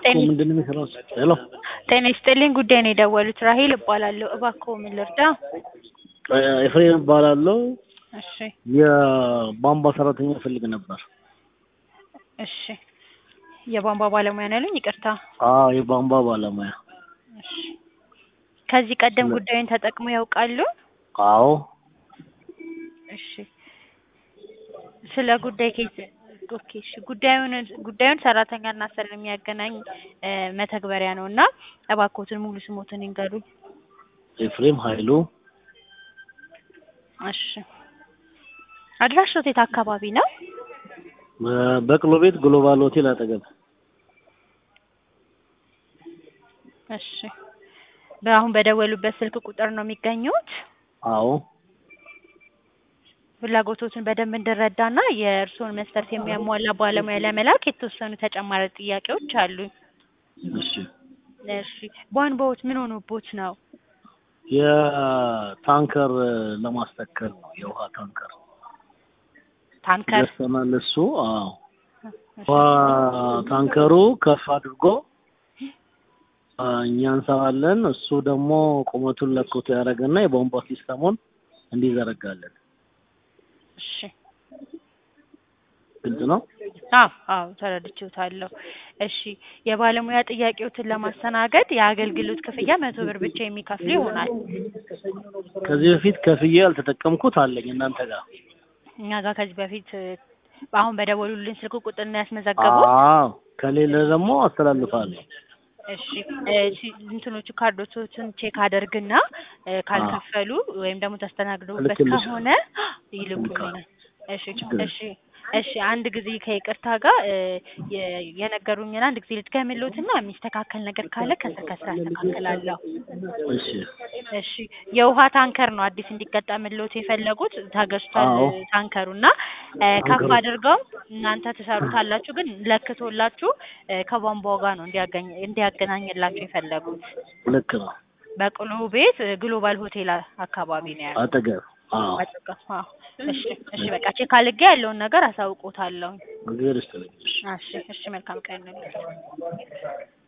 ጤና ምንድን ነው የሚሰራው? ሄሎ ጤና ይስጥልኝ ጉዳይ ነው የደወሉት ራሄል እባላለሁ እባክዎ ምን ልርዳ ኤፍሬም እባላለሁ። እሺ የቧንቧ ሰራተኛ እፈልግ ነበር። እሺ የቧንቧ ባለሙያ ነው ያሉኝ ይቅርታ አዎ የቧንቧ ባለሙያ። እሺ ከዚህ ቀደም ስለ- ጉዳዩን ተጠቅመው ያውቃሉ አዎ እሺ ስለ ጉዳይ ኬስ ኦኬ እሺ ጉዳዩን ጉዳዩን ሰራተኛና ሰሪ የሚያገናኝ እ መተግበሪያ ነው እና እባክዎትን ሙሉ ስሞትን ይንገሩኝ ኤፍሬም ኃይሉ እሺ አድራሻው የት አካባቢ ነው በቅሎ ቤት ግሎባል ሆቴል አጠገብ። እሺ በአሁን በደወሉበት ስልክ ቁጥር ነው የሚገኙት አዎ ፍላጎቶትን በደንብ እንድረዳና የእርስዎን መስፈርት የሚያሟላ ባለሙያ ለመላክ የተወሰኑ ተጨማሪ ጥያቄዎች አሉኝ። እሺ እሺ ቧንቧዎት ምን ሆኖቦት ነው? የታንከር ለማስተከል ነው የውሃ ታንከር ታንከር ገዝተናል። እሱ አዎ ውሃ ታንከሩ ከፍ አድርጎ አ፣ እኛ እንሰራለን። እሱ ደግሞ ቁመቱን ለክቶ ያደረገና የቧንቧ ሲስተሙን እንዲዘረጋለን። እሺ ግልጽ ነው። አዎ አዎ ተረድቼዎታለሁ። እሺ የባለሙያ ጥያቄዎትን ለማስተናገድ የአገልግሎት ክፍያ መቶ ብር ብቻ የሚከፍሉ ይሆናል። ከዚህ በፊት ከፍዬ ያልተጠቀምኩት አለኝ እናንተ ጋር። እኛ ጋር ከዚህ በፊት እ፣ አሁን በደወሉልን ስልክ ቁጥር ነው ያስመዘገቡት? አዎ ከሌለ ደግሞ አስተላልፋለሁ። እሺ እ፣ ሲ- እንትኖቹ ካርዶቹን ቼክ አደርግና እ፣ ካልከፈሉ ወይም ደግሞ ተስተናግደውበት እልክልሻለሁ። ከሆነ ይልኩልኛል። እሺ ችግር የለም። እሺ እሺ አንድ ጊዜ ከይቅርታ ጋር እ፣ የ- የነገሩኝን አንድ ጊዜ ልድገምልዎትና የሚስተካከል ነገር ካለ ከስር ከስር አስተካክላለሁ። እሺ እሺ የውሃ ታንከር ነው አዲስ እንዲገጠምልዎት የፈለጉት ተገዝቷል አዎ። ታንከሩ እና እ፣ ከፍ ታንከሩ። አድርገው እናንተ ትሰሩታላችሁ ግን ለክቶላችሁ እ፣ ከቧንቧው ጋር ነው እንዲያገኝ እንዲያገናኝላችሁ የፈለጉት ልክ ነው። በቅሎ ቤት እ፣ ግሎባል ሆቴል አ- አካባቢ ነው ያለው አጠገብ አዎ አጠገብ አዎ እሺ እሺ በቃ ቼክ አድርጌ ያለውን ነገር አሳውቆታለሁ እግዚአብሔር ይስጥልኝ። እሺ። እሺ እሺ መልካም ቀን ነው